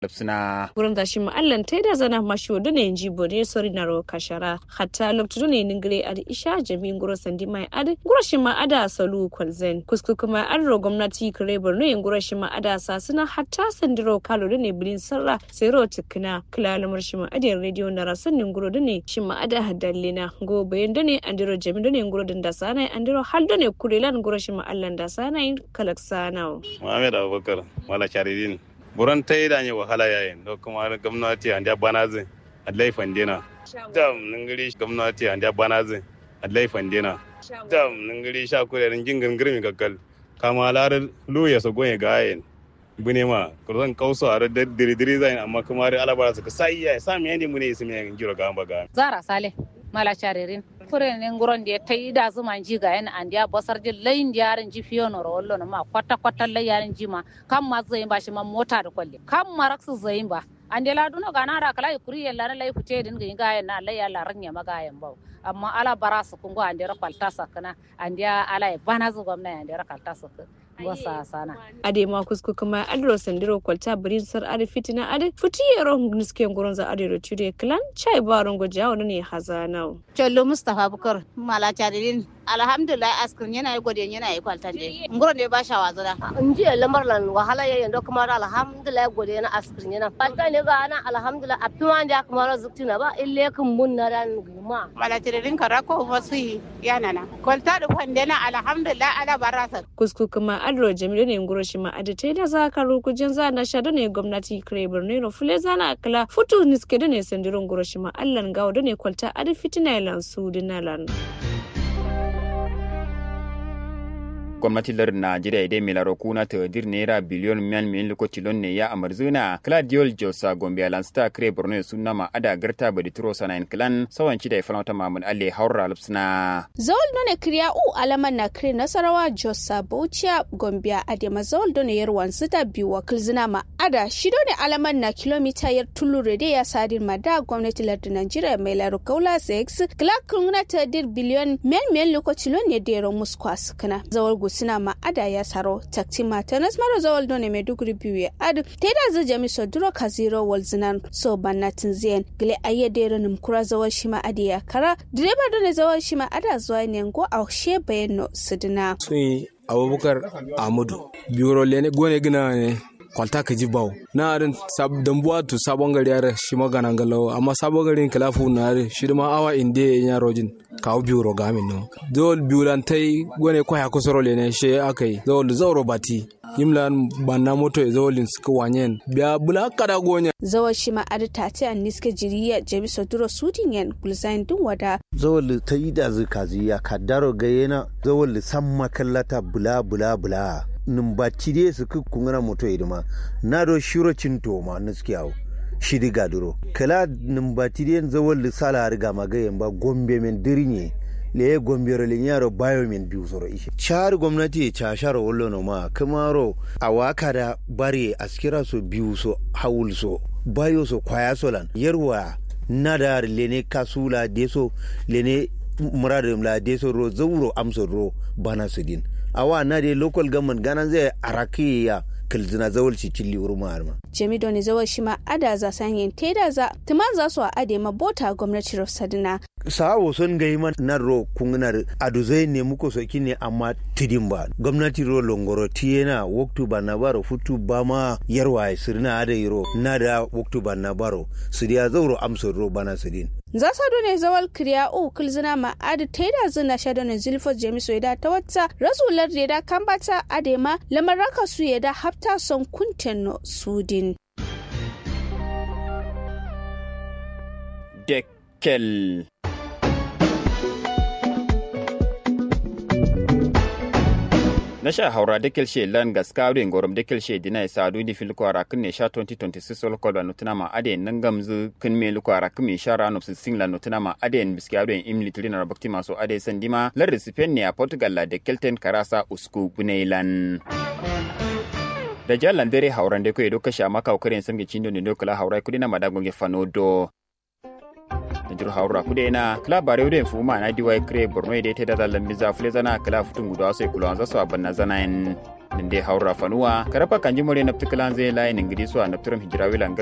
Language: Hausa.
lipsina gurin da shi ma'allan ta da zana mashi wadu ne ji bode sori na ro kashara hatta loktu ne ningire ad isha jami'in guro sandi mai ad guro shi ma ada salu kwalzen kusku kuma an ro gwamnati kare borno yin guro shi ma ada sa suna hatta sandiro kalo ne bilin sarra sai ro tikina kila lamar shi ma adiyar rediyo na rasannin guro ne shi ma ada hadallina go bayan da ne andiro jami'in ne guro din da sana andiro hal da ne kurelan guro shi ma allan da sana kalak sana Muhammad Abubakar Mala Charidin buran ta yi da ne wahala yayin da kuma gwamnati an da bana zai a laifin dina dam ningiri gwamnati an da bana zai a laifin dina dam ningiri sha kurerin jingin girmi gakkal kama larar luya su goye ga yayin bune ma kurzan kauso a da diri-diri zai amma kuma da alabara su ka sai ya sami yandi mune su mai giro ga ba ga zara sale mala charirin fure ne nguron da ta yi da zuma ji ga yan an dia basar ji layin yarin ji fiyo no rollo no ma kwata kwata lai yarin ji ma kan ma zai ba shi ma mota da kwalle kan ma raksu zai ba an dia laduna ga na da kala kuri ya lara lai fice din ga yan na lai ya laran ya maga yan ba amma ala bara su kungo an dia rakwalta sakana an dia ala bana zu gwamna an dia rakwalta sakana wasa sana ade ma kusku kuma adro sandiro kwalta birin sar ade fitina ade futi yero niske ngoron za ade rotude clan chai baron go jawo ne hazana chollo mustafa bukar mala chadirin alhamdulillah askrin yana yi gode yana yi kwaltan de ngoron de ba sha wazana inji lamar lan wahala yayin da kuma alhamdulillah gode yana askrin yana fata ne ga ana alhamdulillah afima da kuma razuktina ba ille kun mun na ran guma mala chadirin karako wasu yana na kwalta da kwandena alhamdulillah ala barasa kusku kuma adro jamilu ne ngoro shi ma adite da za ka rukujen za na shada ne gwamnati kare birni no fule za na kala futu niske da ne sandiro ngoro shi ma allan gawo da ne kwalta adi fitina lan su dinalan gwamnati lar najeriya idai mai laro kuna ta dir naira biliyon miyan miyan lokaci lon ne ya amarzuna claudiol josa gombe alansta kare borno sunna ma ada garta badi turo sanayin clan sawan ci da ya falmata mamun alle haura lupsna zawal done kriya u alaman na kire nasarawa josa bauchiya gombe adema zawal done yarwan sita biyu wakil zina ma ada shi done alaman na kilomita yar tulure da ya sadin ma da gwamnati lar najeriya mai laro kaula 6 clark kuna ta dir biliyon miyan miyan lokaci lon ne da yaron muskwas kana zawal suna ma'ada ya saro takti mata nas maro zawal done maiduguri biyu ya adu teda zu jami so duro ka zero wal zinan so bannatin ziyan gile ayye dero nim kura zawal shima adi ya kara direba done zawal shima ada zuwa ne ngo a she bayano sidina sun abubakar amadu biro lene gone gina ne kwalta ka ji bawo na arin dambuwa tu sabon gari yare shi magana galawo amma sabon garin kilafu na yare shi ma awa inde ya rojin kawo biyu roga min no dole biyu lan tai gone kwaya kusuro le ne she akai dole zauro bati yimlan banna moto zawolin suka wanyen biya bula kada gonya zawal shi ma adi tati an niske jiriya jabi soduro sudin yan gulzain din wada zawal ta yi da zikazi ya kaddaro gayena zawal san makallata bula bula bula numbaci dai su kungana moto idima na do shiro cinto ma nuski yawo shidi gaduro kala numbaci dai zawal sala riga magayen ba gombe men dirinye le gombe ro yaro bayo men biyu soro ishe char gwamnati cha sharo wollo no ma kamaro awaka da bare askira so biyu so hawul so bayo so kwaya so lan yarwa nadar lene kasula deso lene muradum la deso ro zawro amso ro bana sudin awa na de local government ganan zai araki ya kilzina zawal ci cilli urma arma jami doni zawal shi ma ada za sanyin teda za tuman za su a ade ma bota gwamnati rosadina sawo son gai man na ro kunginar aduzai ne muko soki ne amma tidin ba gwamnati ro longoro tiyena waktu ba na baro futu ba ma yarwa sirna ada iro na da waktu ba na baro su dia zauro amsar ro bana sidin za su ne zawal kriya u kulzina ma adi taida zina sha ne zulfo jemiso da ta wata rasular da da kambata adema lamaraka su ya da hafta son kunten sudin Dekkel. na sha haura dekel she lan gaskawrin gorom dekel she dina sadu di fil ko ara kunne sha 2026 sol ko da nutuna ma ade nan gamzu kun me lu ko ara kun sha ra no sin la nutuna ma ade en biskawrin im litrina bakti maso ade sandima lar recipient ne a portugal la dekel ten karasa usku bunailan da jalan dare hauran de ko edo kasha maka kokarin samge cindo ne do kala haurai kudina madagonge fanodo na jiro haura kude na kala bare wude fu ma na diwai kre borno ide te da lambi za fule zana kala futun gudu aso kula anza so abanna zana en ninde haura fanuwa karapa kanji more naptiklan zai layin ingidi so a napturum hijirawilan